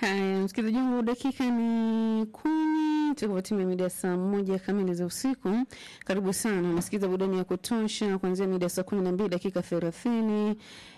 Haya, msikilizaji wangu, dakika ni kumi tukupatimia mida saa moja kamili za usiku. Karibu sana, unasikiza burudani ya kutosha kuanzia mida saa kumi na mbili dakika thelathini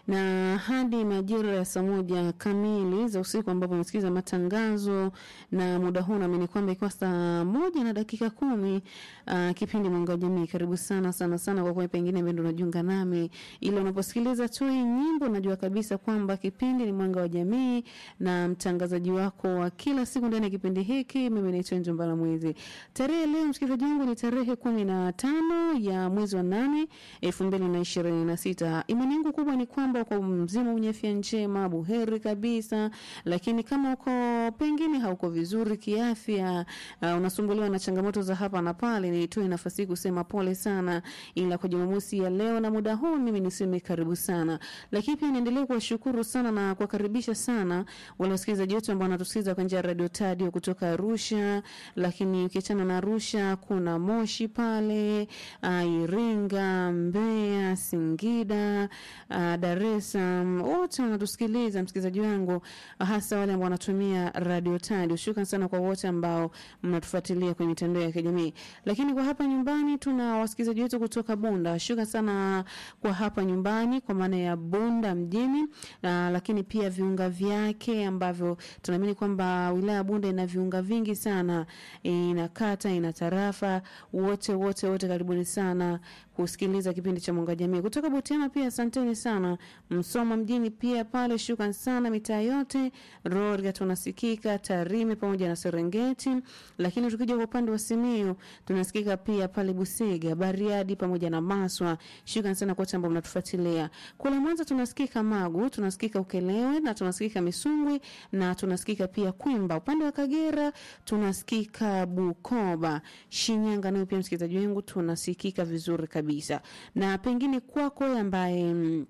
na hadi majira ya saa moja kamili za usiku, ambapo unasikiza matangazo na muda huu naamini kwamba ikiwa saa moja na dakika kumi uh, kipindi Mwanga wa Jamii. Karibu sana sana sana, kwa kuwa pengine ndo unajiunga nami, ila unaposikiliza tu hii nyimbo unajua kabisa kwamba kipindi ni Mwanga wa Jamii na mtangazaji wako wa kila siku ndani ya kipindi hiki mimi naitwa Njombala Mwezi. Tarehe leo msikilizaji wangu ni tarehe kumi na tano ya mwezi wa nane elfu mbili na ishirini na sita. Imani yangu kubwa ni kwamba uko mzima mwenye afya njema buheri kabisa, lakini kama uko pengine hauko vizuri kiafya, uh, unasumbuliwa na changamoto za hapa na pale, nitoe nafasi hii kusema pole sana, ila kwa Jumamosi ya leo na muda huu mimi niseme karibu sana, lakini pia niendelee kuwashukuru sana na kuwakaribisha sana wale wasikilizaji wetu ambao wanatusikiliza kwa njia ya Radio Tadio kutoka Arusha, lakini ukiachana na Arusha kuna Moshi pale, uh, Iringa, Mbeya, Singida, uh, Dar es Salaam, wote wanatusikiliza msikilizaji wangu, hasa wale ambao wanatumia Radio Tadio. Shukrani sana kwa wote ambao mnatufuatilia kwenye mitandao ya kijamii. Lakini kwa hapa nyumbani tuna wasikilizaji wetu kutoka Bunda. Shukrani sana kwa hapa nyumbani kwa maana ya Bunda mjini, uh, lakini pia viunga vyake ambavyo tunaamini kwamba wilaya ya Bunda ina viunga vingi sana, ina kata, ina tarafa, wote wote wote, karibuni sana kusikiliza kipindi cha Mwanga Jamii kutoka Butiama. Pia asanteni sana Msoma mjini pia pale, shukran sana mitaa yote Rorya tunasikika, Tarime pamoja na Serengeti. Lakini tukija kwa upande wa Simiyu tunasikika pia pale Busega, Bariadi pamoja na Maswa. Shukran sana kwa wote ambao mnatufuatilia. Kule Mwanza tunasikika Magu, tunasikika Ukelewe na tunasikika Misungwi na tunasikika pia Kwimba. Upande wa Kagera tunasikika Bukoba, Shinyanga nayo pia msikilizaji wangu tunasikika vizuri kabisa. Na pengine kwako ambaye mm,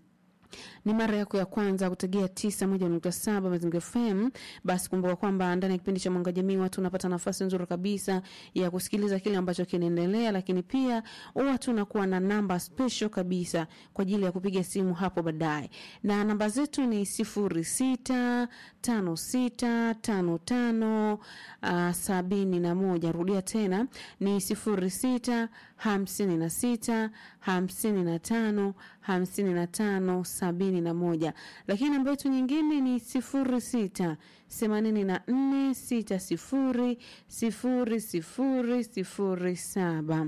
ni mara yako ya kwanza kutegea tisa moja nukta saba Mazingira FM, basi kumbuka kwamba ndani ya kipindi cha Mwanga Jamii watu unapata nafasi nzuri kabisa ya kusikiliza kile ambacho kinaendelea, lakini pia huwa tunakuwa na namba special kabisa kwa ajili ya kupiga simu hapo baadaye, na namba zetu ni sifuri sita tano sita tano tano uh, sabini na moja. Rudia tena ni sifuri sita hamsini na sita hamsini na tano hamsini na tano sabini na moja lakini namba yetu nyingine ni sifuri sita themanini na nne sita sifuri sifuri sifuri sifuri saba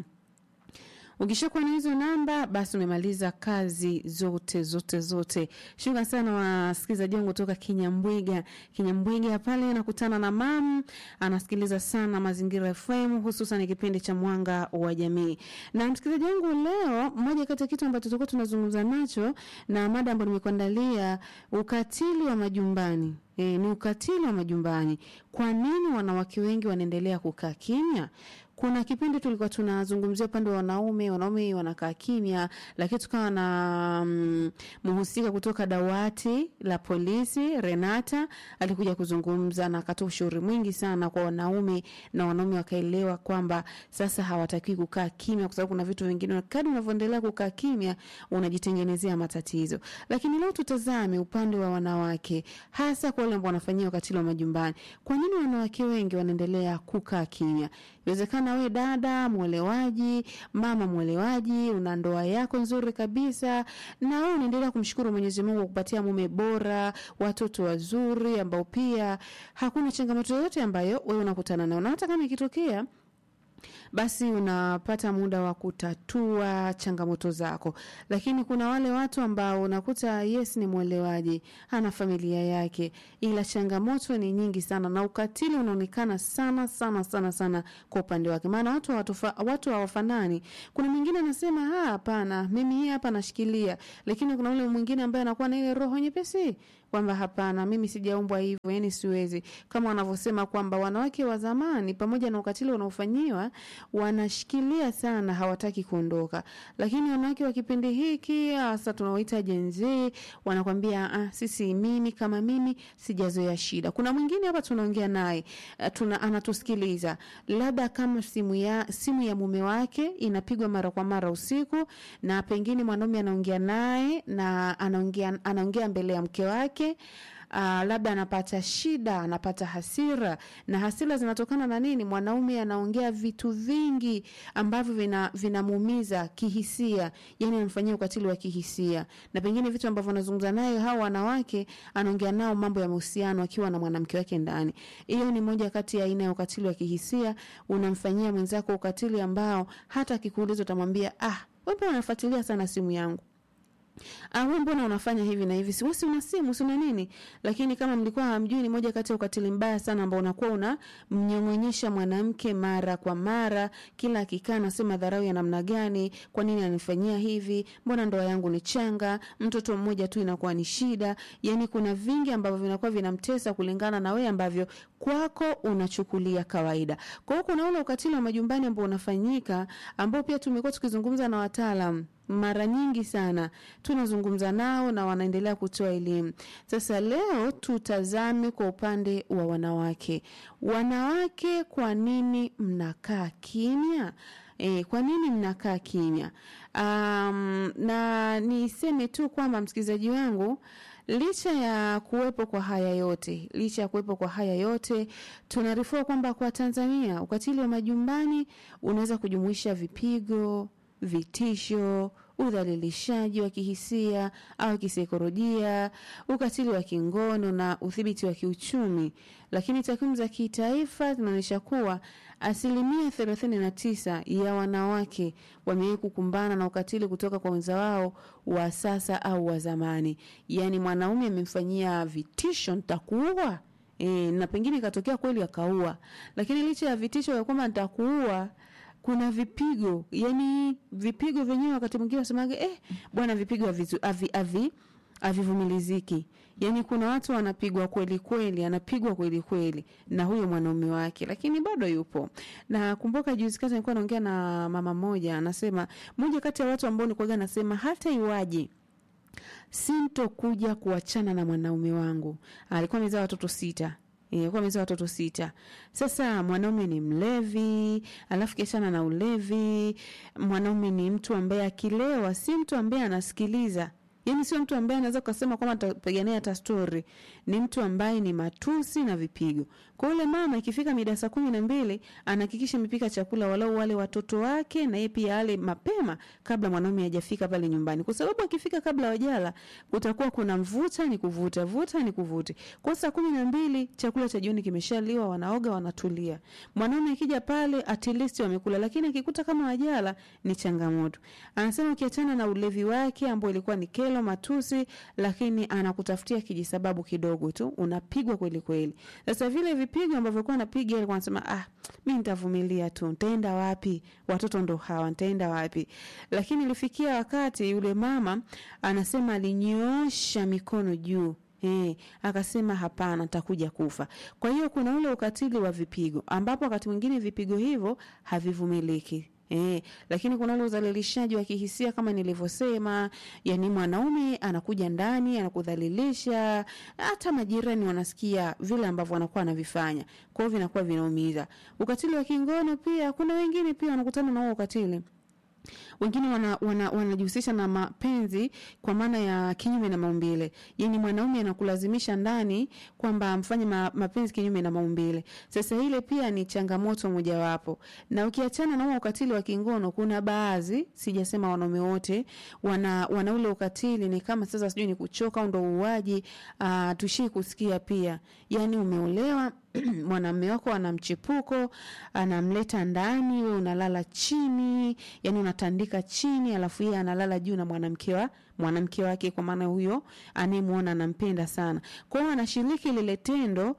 Ukishakuwa na hizo namba basi umemaliza kazi zote zote zote. Shukrani sana wasikilizaji wangu kutoka Kinyambwiga. Kinyambwiga pale nakutana na mam anasikiliza sana Mazingira FM hususan kipindi cha Mwanga wa Jamii. Na msikilizaji wangu leo, moja kati ya kitu ambacho tutakuwa tunazungumza nacho na mada ambayo nimekuandalia ukatili wa majumbani. E, ni ukatili wa majumbani. Kwa nini wanawake wengi wanaendelea kukaa kimya? Kuna kipindi tulikuwa tunazungumzia upande wa wanaume, wanaume wanakaa kimya, lakini tukawa na mm, mhusika kutoka dawati la polisi Renata alikuja kuzungumza na akatoa ushauri mwingi sana kwa wanaume, na wanaume wakaelewa kwamba sasa hawatakiwi kukaa kimya, kwa sababu kuna vitu vingine, kadri unavyoendelea kukaa kimya unajitengenezea matatizo. Lakini leo tutazame upande wa wanawake, hasa kwa wale ambao wanafanyia ukatili wa majumbani. Kwa nini wanawake wengi wanaendelea kukaa kimya? Inawezekana we dada mwelewaji, mama mwelewaji, una ndoa yako nzuri kabisa, na wewe unaendelea kumshukuru Mwenyezi Mungu kwa kupatia mume bora, watoto wazuri, ambao pia hakuna changamoto yoyote ambayo wewe unakutana nayo, na hata kama ikitokea basi unapata muda wa kutatua changamoto zako. Lakini kuna wale watu ambao unakuta yes, ni mwelewaji, ana familia yake, ila changamoto ni nyingi sana na ukatili unaonekana sana sana sana sana kwa upande wake, maana watu hawatofa, watu hawafanani. Kuna mwingine anasema ah, hapana, mimi hii hapa nashikilia, lakini kuna ule mwingine ambaye anakuwa na ile roho nyepesi kwamba hapana, mimi sijaumbwa hivyo, yani siwezi, kama wanavyosema kwamba wanawake wa zamani, pamoja na ukatili unaofanyiwa, wanashikilia sana, hawataki kuondoka. Lakini wanawake wa kipindi hiki hasa tunaoita Gen Z wanakwambia ah, sisi, mimi kama mimi sijazoea shida. Kuna mwingine hapa tunaongea naye uh, tuna anatusikiliza, labda kama simu ya simu ya mume wake inapigwa mara kwa mara usiku, na pengine mwanaume anaongea naye na anaongea anaongea mbele ya mke wake labda anapata shida, anapata hasira, na hasira zinatokana na nini? Mwanaume anaongea vitu vingi ambavyo vina vinamuumiza kihisia, yani anamfanyia ukatili wa kihisia, na pengine vitu ambavyo anazungumza naye hao wanawake, anaongea nao mambo ya mahusiano akiwa na mwanamke wake ndani. Hiyo ni moja kati ya aina ya ukatili wa kihisia. Unamfanyia mwenzako ukatili ambao hata akikuuliza utamwambia ah, wewe mbona unafuatilia sana simu yangu? Ah, wewe mbona unafanya hivi na hivi? Si wewe una simu, si una nini? Lakini kama mlikuwa hamjui, ni moja kati ya ukatili mbaya sana ambao unakuwa una mnyong'onyesha mwanamke mara kwa mara, kila akikaa anasema dharau ya namna gani, kwa nini anifanyia hivi? Mbona ndoa yangu ni changa? Mtoto mmoja tu inakuwa ni shida. Yaani kuna vingi ambavyo vinakuwa vinamtesa kulingana na wewe ambavyo kwako unachukulia kawaida. Kwa hiyo kuna ule ukatili wa majumbani ambao unafanyika ambao pia tumekuwa tukizungumza na wataalamu mara nyingi sana tunazungumza nao na wanaendelea kutoa elimu. Sasa leo tutazame kwa upande wa wanawake. Wanawake, kwa nini mnakaa kimya? E, kwa nini mnakaa kimya? Um, na niseme tu kwamba msikilizaji wangu licha ya kuwepo kwa haya yote, licha ya kuwepo kwa haya yote, tunaarifiwa kwamba kwa Tanzania ukatili wa majumbani unaweza kujumuisha vipigo, vitisho, udhalilishaji wa kihisia au kisaikolojia, ukatili wa kingono na udhibiti wa kiuchumi. Lakini takwimu za kitaifa zinaonyesha kuwa asilimia thelathini na tisa ya wanawake wamewahi kukumbana na ukatili kutoka kwa wenza wao wa sasa au wa zamani. Yaani mwanaume amemfanyia vitisho, nitakuua e, na pengine ikatokea kweli akaua, lakini licha ya vitisho ya kwamba nitakuua kuna vipigo yani vipigo vyenyewe wakati mwingine wasemaga eh, bwana vipigo avi, avi, havivumiliziki yani kuna watu wanapigwa kweli kweli anapigwa kweli kweli na huyo mwanaume wake lakini bado yupo na kumbuka juzi kati nilikuwa naongea na mama moja anasema moja kati ya watu ambao nilikuwa nasema hata iwaje sintokuja kuachana na mwanaume wangu alikuwa amezaa watoto sita ilikuwa amezaa watoto sita. Sasa mwanaume ni mlevi, alafu kiachana na ulevi, mwanaume ni mtu ambaye akilewa, si mtu ambaye anasikiliza yaani sio mtu ambaye anaweza kusema kwamba atapigania hata stori. Ni mtu ambaye ni matusi na vipigo. Kwa yule mama ikifika mida saa kumi na mbili anahakikisha amepika chakula walau wale watoto wake na yeye pia ale mapema kabla mwanaume hajafika pale nyumbani, kwa sababu akifika kabla wajala kutakuwa kuna mvuta ni kuvuta, vuta ni kuvute. Kwa saa kumi na mbili chakula cha jioni kimeshaliwa, wanaoga, wanatulia. Mwanaume akija pale at least wamekula, lakini akikuta kama wajala ni changamoto. Anasema ukiachana na ulevi wake ambao ilikuwa ni kelo matusi, lakini anakutafutia kijisababu kidogo tu, unapigwa kweli kweli. Sasa vile vipigo ambavyo alikuwa anapiga, alikuwa anasema ah, mimi nitavumilia tu, nitaenda wapi? Watoto ndo hawa, nitaenda wapi? Lakini ilifikia wakati yule mama anasema alinyoosha mikono juu Eh, akasema hapana, nitakuja kufa. Kwa hiyo kuna ule ukatili wa vipigo ambapo wakati mwingine vipigo hivyo havivumiliki. Eh, lakini kuna ule udhalilishaji wa kihisia kama nilivyosema, yani mwanaume anakuja ndani anakudhalilisha, hata majirani wanasikia vile ambavyo wanakuwa anavifanya. Kwa hiyo vinakuwa vinaumiza. Ukatili wa kingono pia kuna wengine pia wanakutana na huo ukatili wengine wanajihusisha wana, wana na mapenzi kwa maana ya kinyume na maumbile. Yani mwanaume anakulazimisha ndani kwamba amfanye ma, mapenzi kinyume na maumbile. Sasa ile pia ni changamoto mojawapo, na ukiachana na huo ukatili wa kingono, kuna baadhi, sijasema wanaume wote, wana, wana ule ukatili ni kama sasa, sijui ni kuchoka au ndo uuaji. Uh, tushii kusikia pia, yani umeolewa mwanamume wako ana mchepuko, anamleta ndani, we unalala chini, yani unatandika chini, alafu yeye analala juu na mwanamke wa mwanamke wake, kwa maana huyo anayemwona anampenda sana. Kwa hiyo anashiriki lile tendo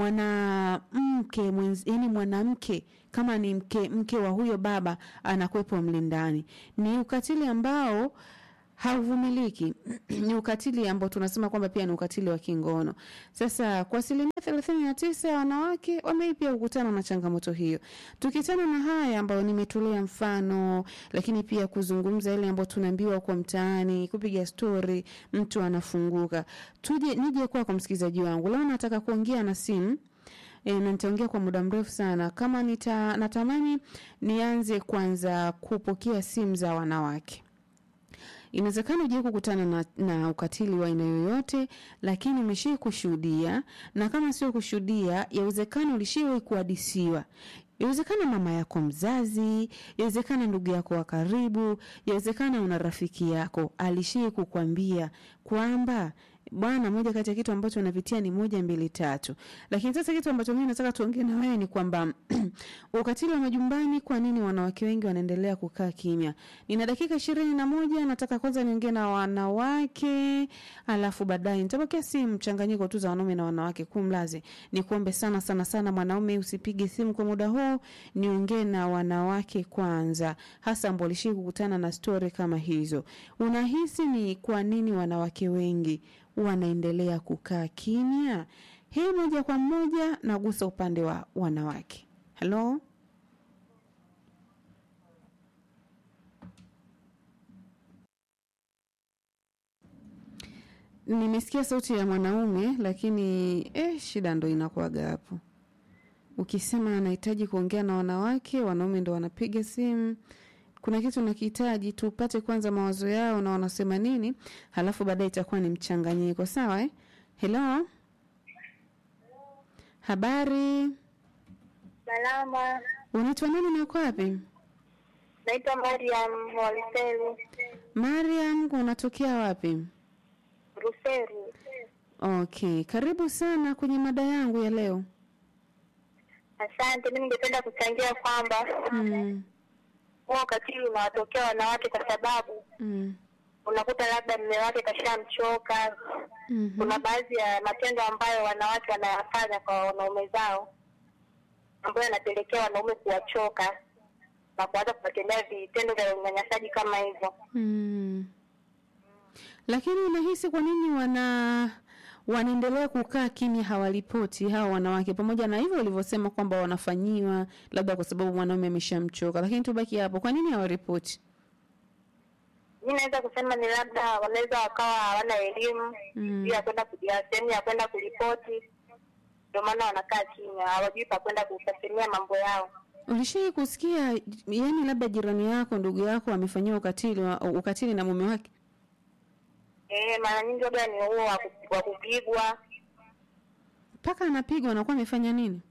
mwanamke yani mwanamke kama ni mke, mke wa huyo baba anakuwepo mle ndani. Ni ukatili ambao hauvumiliki ni ukatili ambao tunasema kwamba pia ni ukatili wa kingono. Sasa kwa asilimia thelathini na tisa ya wanawake wamei pia kukutana na changamoto hiyo. Tukitana na haya ambayo nimetolea mfano, lakini pia kuzungumza ile ambayo tunaambiwa kwa mtaani, kupiga stori, mtu anafunguka. Tuje nije kwa kwa msikilizaji wangu leo, nataka kuongea na simu E, na nitaongea kwa muda mrefu sana. Kama nita, natamani nianze kwanza kupokea simu za wanawake inawezekana ujai kukutana na, na ukatili wa aina yoyote lakini umeshai kushuhudia na kama sio kushuhudia yawezekana ulishai kuhadisiwa yawezekana mama yako mzazi yawezekana ndugu yako wa karibu yawezekana una rafiki yako alishai kukwambia kwamba bwana moja kati ya kitu ambacho unapitia ni moja mbili tatu lakini sasa kitu ambacho mimi nataka tuongee na wewe ni kwamba ukatili wa majumbani kwa nini wanawake wengi wanaendelea kukaa kimya nina dakika ishirini na moja nataka kwanza niongee na wanawake alafu baadaye nitapokea simu mchanganyiko tu za wanaume na wanawake kumlazi ni kuombe sana sana sana mwanaume usipige simu kwa muda huu niongee na wanawake kwanza hasa ambao walishii kukutana na stori kama hizo unahisi ni kwa nini wanawake wengi wanaendelea kukaa kimya hii moja kwa moja nagusa upande wa wanawake halo nimesikia sauti ya mwanaume lakini eh, shida ndo inakuaga hapo ukisema anahitaji kuongea na wanawake wanaume ndo wanapiga simu kuna kitu nakihitaji tupate kwanza mawazo yao na wanasema nini halafu baadaye itakuwa ni mchanganyiko sawa eh? helo habari Salama, unaitwa nani na uko wapi naitwa Mariam Waliselu mariam unatokea wapi Ruseru. okay karibu sana kwenye mada yangu ya leo Asante, mimi ningependa kuchangia kwamba mm, huo ukatili unawatokea wanawake kwa sababu mm, unakuta labda mume wake kashamchoka. mhm, Kuna baadhi ya matendo ambayo wanawake wanayafanya kwa wanaume zao ambayo yanapelekea wanaume kuwachoka na kuanza kuwatendea vitendo vya unyanyasaji kama hivyo. mm. lakini unahisi kwa nini wana wanaendelea kukaa kimya hawalipoti hawa wanawake pamoja na hivyo walivyosema kwamba wanafanyiwa labda kwa sababu mwanaume ameshamchoka lakini tubaki hapo kwa nini hawaripoti Mi naweza kusema ni labda wanaweza wakawa hawana elimu Mm. juu ya kwenda kuja sehemu ya kwenda kuripoti, ndio maana wanakaa kimya, hawajui pa kwenda kusasemia mambo yao. ulishai kusikia yani labda jirani yako ndugu yako amefanyiwa ukatili wa- ukatili na mume wake Eh, mara nyingi labda ni huo wa ku- wa kupigwa mpaka anapigwa anakuwa amefanya nini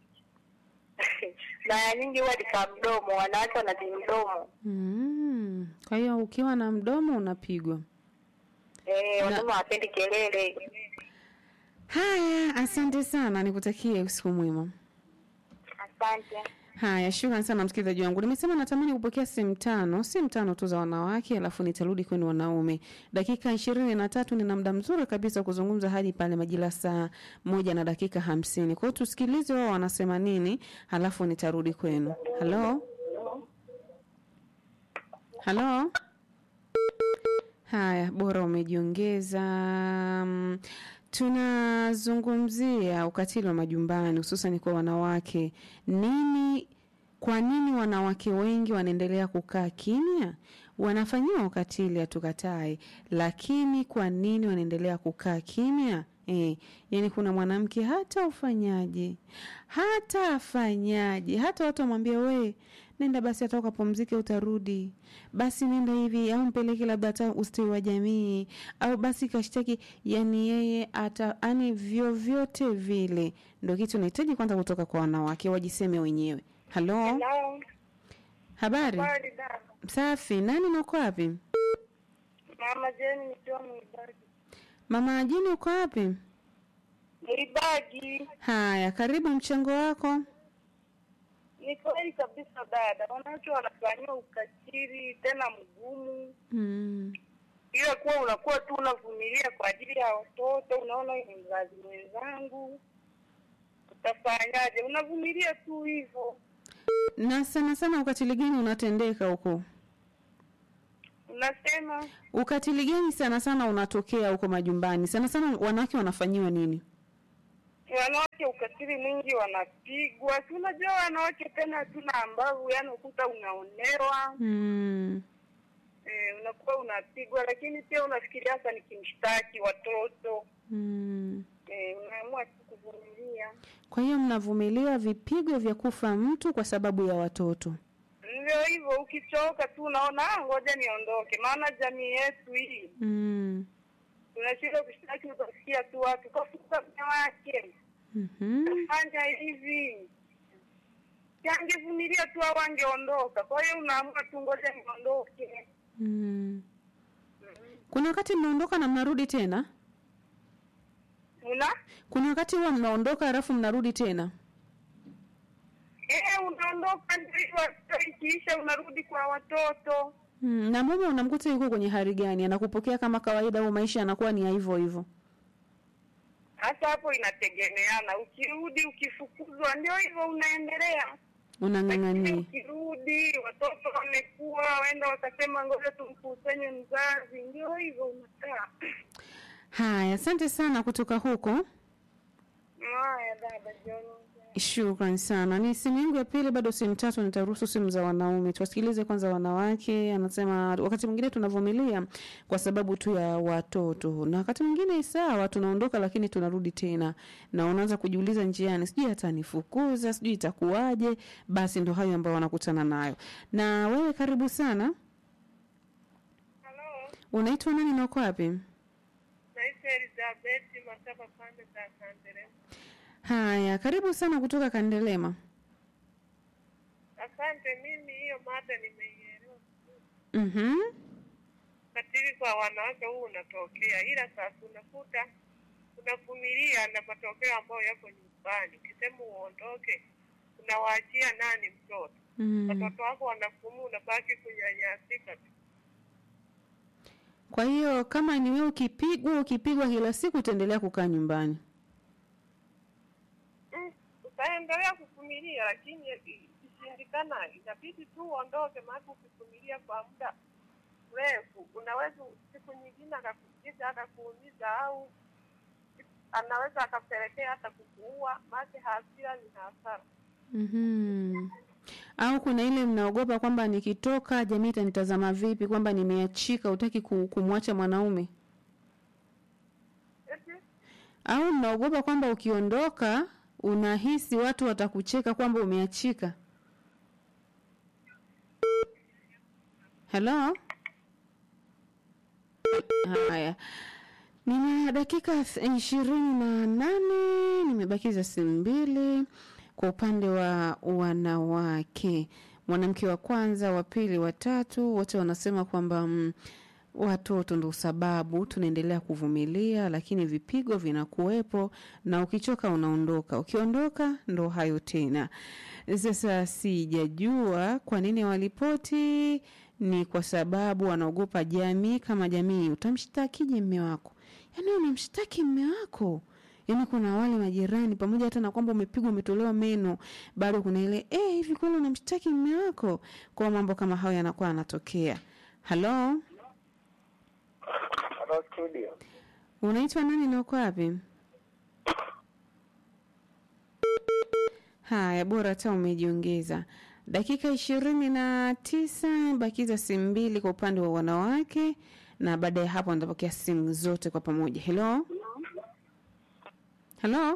mara nyingi huwa ni kwa mdomo, wanawake wanazi mdomo mm. kwa hiyo ukiwa na mdomo unapigwa eh, wanaume hawapendi kelele. haya asante sana nikutakie usiku mwema Asante. haya shukran sana msikilizaji wangu nimesema natamani kupokea simu tano simu tano tu za wanawake alafu nitarudi kwenu wanaume dakika ishirini na tatu nina muda mzuri kabisa wa kuzungumza hadi pale majira saa moja na dakika hamsini kwao tusikilize wao wanasema nini halafu nitarudi kwenu halo halo haya bora umejiongeza mm, tunazungumzia ukatili wa majumbani hususan kwa wanawake nini kwa nini wanawake wengi wanaendelea kukaa kimya wanafanyiwa ukatili hatukatai lakini kwa nini wanaendelea kukaa kimya E, yani kuna mwanamke hata ufanyaje hata afanyaje hata watu wamwambia we nenda basi hata ukapumzike utarudi basi nenda hivi au mpeleke labda hata ustawi wa jamii au basi kashtaki yani yeye hata yani vyovyote vile ndo kitu nahitaji kwanza kutoka kwa wanawake wajiseme wenyewe halo Hello. habari Habari dada. safi nani nako wapi Mama Jeni nikiwa Mwibagi. mama ajini uko wapi Mwibagi. haya karibu mchango wako Ni kweli kabisa dada, wanawake wanafanyiwa ukatili tena mgumu mm. ila kuwa unakuwa tu unavumilia kwa ajili ya watoto, unaona ni mzazi mwenzangu, utafanyaje? Unavumilia tu hivyo, na sana sana ukatili gani unatendeka huko unasema ukatili gani sana sana unatokea huko majumbani sana sana wanawake wanafanyiwa nini wanawake ukatili mwingi wanapigwa. Si unajua wanawake tena hatuna ambavu, yani ukuta unaonewa mm. e, unakuwa unapigwa, lakini pia unafikiria hasa nikimshtaki watoto Mm. e, unaamua tu kuvumilia. kwa hiyo mnavumilia vipigo vya kufa mtu kwa sababu ya watoto ndio hivyo, ukichoka tu unaona "Ah, ngoja niondoke, maana jamii yetu hii Mm. tunashindwa kushtaki, utasikia tu watu kafuka mke wake Mhm. fanya hivi, yangevumilia tu au angeondoka. Kwa hiyo unaamua tu ngoja niondoke. Mm. Kuna wakati mnaondoka na mnarudi tena? Una Kuna wakati huwa mnaondoka halafu mnarudi tena? eh, unaondoka ndio hivyo, hata ikiisha unarudi kwa watoto. Mm. Na mume unamkuta yuko kwenye hali gani? Anakupokea kama kawaida au maisha yanakuwa ni ya hivyo hivyo? Hasa hapo inategemeana, ukirudi ukifukuzwa, ndio hivyo unaendelea Lakini Unang'ang'ania. ukirudi watoto wamekuwa, waenda wakasema ngoja tumkusanye mzazi, ndio hivyo unakaa. Haya, asante sana kutoka huko. Haya dada John. Shukran sana. Ni simu yangu ya pili, bado simu tatu, nitaruhusu simu za wanaume. Tuwasikilize kwanza wanawake. Anasema wakati mwingine tunavumilia kwa sababu tu ya watoto, na wakati mwingine sawa, tunaondoka lakini tunarudi tena, na unaanza kujiuliza njiani, sijui atanifukuza, sijui itakuwaje. Basi ndo hayo ambayo wanakutana nayo. Na wewe karibu sana, Halo, unaitwa nani na uko wapi? naitwa Elizabeth Mataba pande za Kandere. Haya, karibu sana kutoka Kandelema. Asante, mimi hiyo mada nimeielewa. Mhm. Ukatili kwa wanawake huu unatokea, ila sasa unakuta unavumilia na matokeo ambayo yako nyumbani. Ukisema uondoke, unawaachia nani mtoto? Mm. Watoto wako wanafumu, unabaki kunyanyasika tu. Kwa hiyo kama ni wewe ukipigwa ukipigwa kila siku utaendelea kukaa nyumbani. Mm, utaendelea kuvumilia, lakini ikishindikana inabidi tu uondoke, maana ukivumilia kwa muda mrefu unaweza siku nyingine akakupiga akakuumiza, au anaweza akapelekea hata kukuua. Maana hasira ni hasara. Mhm. Au kuna ile mnaogopa kwamba nikitoka jamii itanitazama vipi, kwamba nimeachika, utaki kumwacha mwanaume, Eti au mnaogopa kwamba ukiondoka unahisi watu watakucheka kwamba umeachika. Hello? Haya, nina dakika ishirini na nane nimebakiza simu mbili kwa upande wa wanawake. Mwanamke wa kwanza, wa pili, wa tatu, wote wanasema kwamba mm, watoto ndo sababu tunaendelea kuvumilia, lakini vipigo vinakuwepo na ukichoka unaondoka. Ukiondoka ndo hayo tena. Sasa sijajua kwa nini walipoti, ni kwa sababu wanaogopa jamii. Kama jamii, utamshtakije mme wako? Yaani unamshtaki mme wako yaani kuna wale majirani pamoja hata na kwamba umepigwa umetolewa meno bado kuna ile eh, hivi kweli unamshtaki mme wako kwa mambo kama hayo yanakuwa yanatokea halo Halo studio. unaitwa nani na uko wapi haya bora hata umejiongeza dakika ishirini na tisa bakiza simu mbili kwa upande wa wanawake na baada ya hapo nitapokea simu zote kwa pamoja helo halo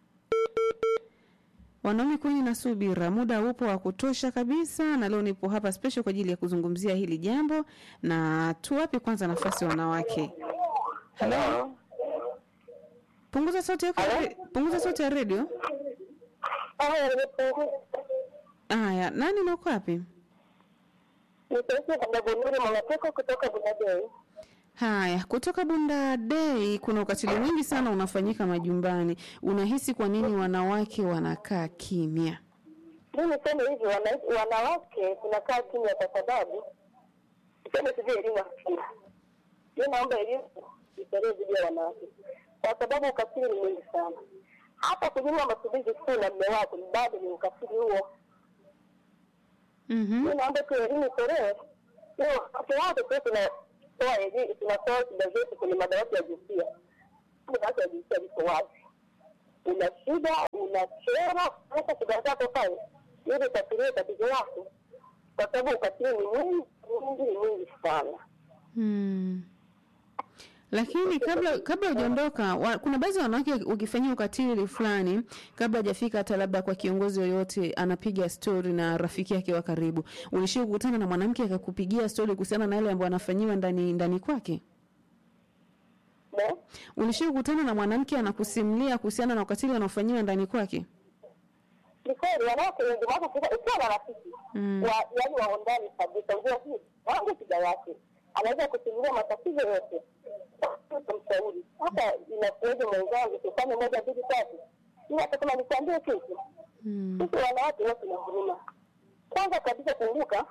wanaume kwenye na subira muda upo wa kutosha kabisa na leo nipo hapa special kwa ajili ya kuzungumzia hili jambo na tuwape kwanza nafasi wanawake halo punguza sauti yako ya re- punguza sauti ya redio Haya, nimepunguza. haya nani na uko wapi Nitaishi kwa Bunuri Mwanateko kutoka Bunadei. haya kutoka bunda dei kuna ukatili mwingi sana unafanyika majumbani unahisi kwa nini wanawake wanakaa kimya Mi niseme hivi, wana- wanawake tunakaa kimya kwa sababu tuseme sijui elimu hakuna. Mi naomba elimu itolewe dhidi ya wanawake, kwa sababu ukatili ni mwingi sana. Hata kunyima matumizi tu na mme wako ni bado ni ukatili huo. mm-hmm. Mi naomba tu elimu itolewe. Hiyo wakati wote tu tunatoa elimu, tunatoa shida zetu kwenye madawati ya jinsia. Madawati ya jinsia liko wazi. Una shida, una kero, hata shida zako pale ili utatulie tatizo lako, kwa sababu ukatili ni mwingi mwingi ni mwingi sana. Hmm. Lakini kabla kabla hujaondoka, wa- kuna baadhi ya wanawake ukifanyia ukatili fulani, kabla hajafika hata labda kwa kiongozi yoyote, anapiga stori na rafiki yake wa karibu. Ulishia kukutana na mwanamke akakupigia stori kuhusiana na yale ambayo anafanyiwa ndani ndani kwake? Ne? Ulishia kukutana na mwanamke anakusimulia kuhusiana na ukatili anaofanyiwa ndani kwake? Ni kweli wanawake wengi maana ukiwa ukiwa na rafiki Mm. wa yaani wa undani kabisa, unajua hii wangu shida yake, anaweza kusimulia matatizo yote, kumshauri hata inakuweje mwenzangu, tufanye moja mbili tatu, ila hata kama nikwambie kitu Mm. sisi wanawake wote tuna huruma. Kwanza kabisa, kumbuka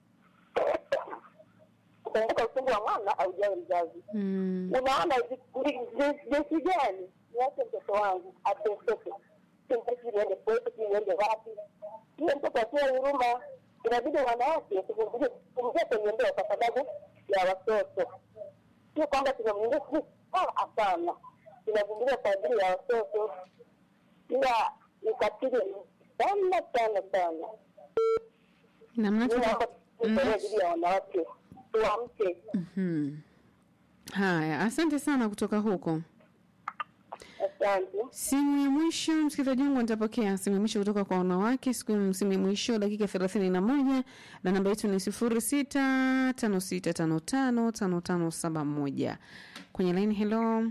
kumbuka uchungu wa mwana aujawe mzazi. Mm. Unaona ji- ji- ji- jinsi gani niache mtoto wangu ateseke, simtaki niende kwetu, si niende wapi? Hiyo mtoto akiwa huruma, inabidi wanawake tuvumilie kuingia kwenye ndoa kwa sababu ya watoto, sio kwamba tunamwingia sijui, ah, hapana, tunavumilia kwa ajili ya watoto, ila ukatili ni sana sana sana. Namna Mi naomba tuta... tuendelee ajili ya wanawake, tuamke. Mhm. Haya, asante sana kutoka huko. Asante. Simu ya mwisho msikilizaji wangu, nitapokea simu ya mwisho kutoka kwa wanawake siku simu ya mwisho dakika thelathini na moja na namba yetu ni sifuri sita tano sita tano tano tano tano saba moja kwenye laini. Hello,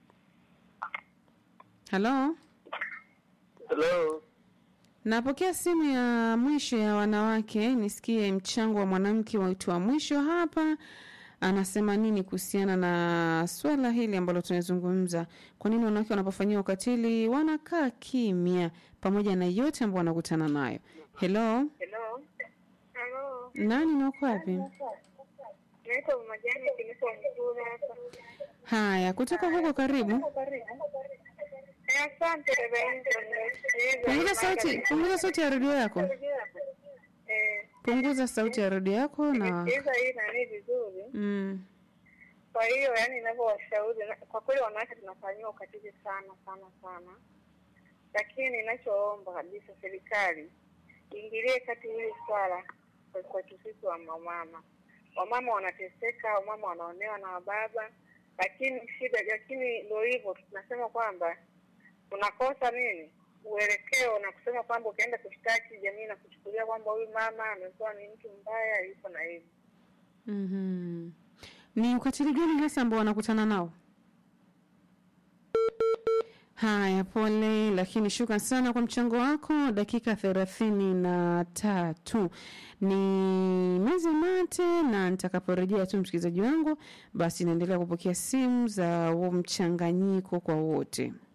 halo, Hello. napokea simu ya mwisho ya wanawake, nisikie mchango wa mwanamke wetu wa mwisho hapa anasema nini kuhusiana na swala hili ambalo tunazungumza. Kwa nini wanawake wanapofanyia ukatili wanakaa kimya pamoja na yote ambayo wanakutana nayo? Hello, Hello. Hello. nani na uko wapi? Naitwa Majani Kilipo Mzura hapa. Haya, kutoka huko karibu. Eh, Asante dada yangu. nimesikiliza. Punguza sauti, punguza sauti ya redio yako, Eh, punguza sauti ya redio yako na nimesikiliza hii nani vizuri. mm, Kwa hiyo yani, ninavyowashauri na- kwa kweli, wanawake tunafanyiwa ukatili sana sana sana, lakini ninachoomba kabisa serikali iingilie kati hili swala kwa- kwetu sisi wa wamama. Wamama wanateseka, wamama wanaonewa na wababa, lakini shida, lakini ndio hivyo, tunasema kwamba unakosa nini uelekeo na kusema kwamba ukienda kushtaki jamii na kuchukulia kwamba huyu mama amekuwa ni mtu mbaya, yuko na hivi mhm. Ni ukatili gani hasa ambao wanakutana nao? Haya, pole, lakini shukran sana kwa mchango wako. Dakika thelathini na tatu ni mezi mate, na nitakaporejea tu msikilizaji wangu, basi naendelea kupokea simu za huo mchanganyiko kwa wote.